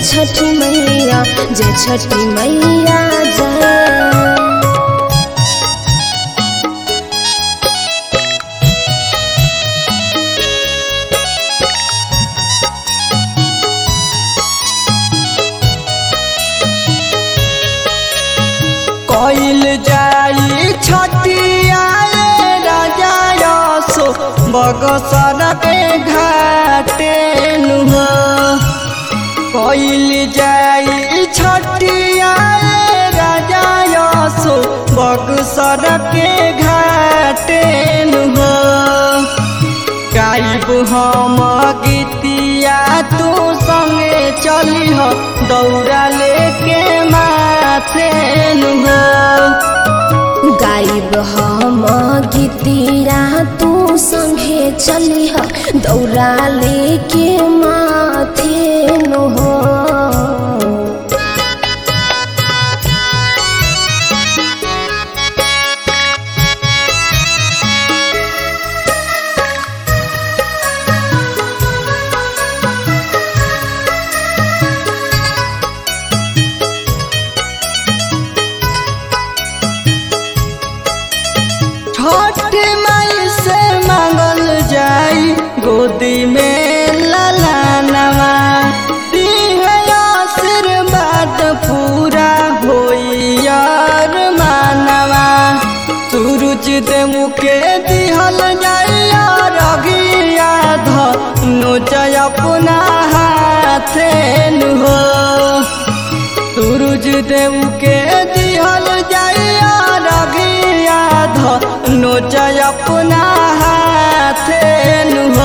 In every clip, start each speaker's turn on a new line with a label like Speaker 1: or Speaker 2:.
Speaker 1: छठी मैया जय छठी मैया जय
Speaker 2: कइल जाई छठिया राजा यसो बगसर के घाटे नुह कइल जाई छठिया राजा यसो बगसर के घाटे नुह गाइब हम गीतिया तू संगे चली हो दौड़ा लेके माथे नुह
Speaker 1: गाइब हम गीतिया तू संगे चली ह दौरा लेके माथे नु हो
Speaker 2: छठ माई से मांगल जाई गोदी में ललानवा दिहे आशीर्वाद पूरा होई यार मानवा सूरज देव के दिहल जाइया रगिया धनु जय अपना हाथे हो सूरज देव के दिहल जाइया रगिया धनु जय अपना हाथे हो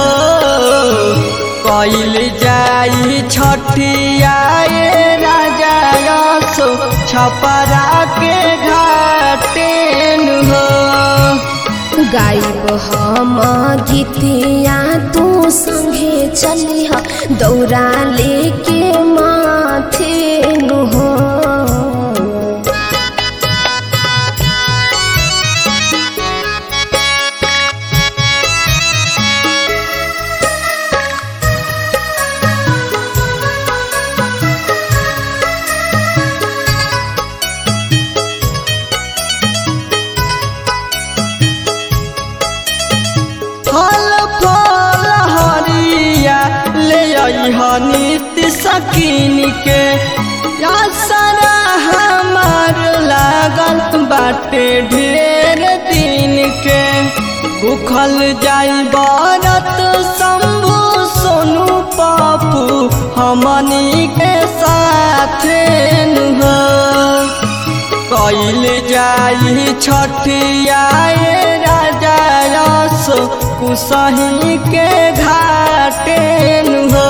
Speaker 2: कइल जाई छठिया ये राजा यसो छपरा के घाटे हो
Speaker 1: गाइब हम गीतिया तू संगे चली ह दौरा लेके माथे नु हो
Speaker 2: फल फल हरिया ले अइह नित्य सकीन के या सारा हमार लागल बाटे ढेर दिन के भूखल जाई बरत शंभु सोनू पापू हमनी के साथे नुह कइल जाई छठिया ये राजा यस कुसही के घाटे हो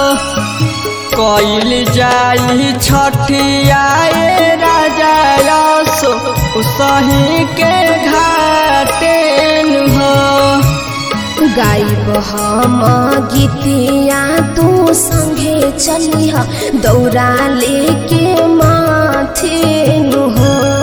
Speaker 2: कइल जाई छठिया ये राजा यस कुसही के घाटे हो
Speaker 1: गाइब हम गीतिया तू संगे चली ह दौरा लेके माथे नु हो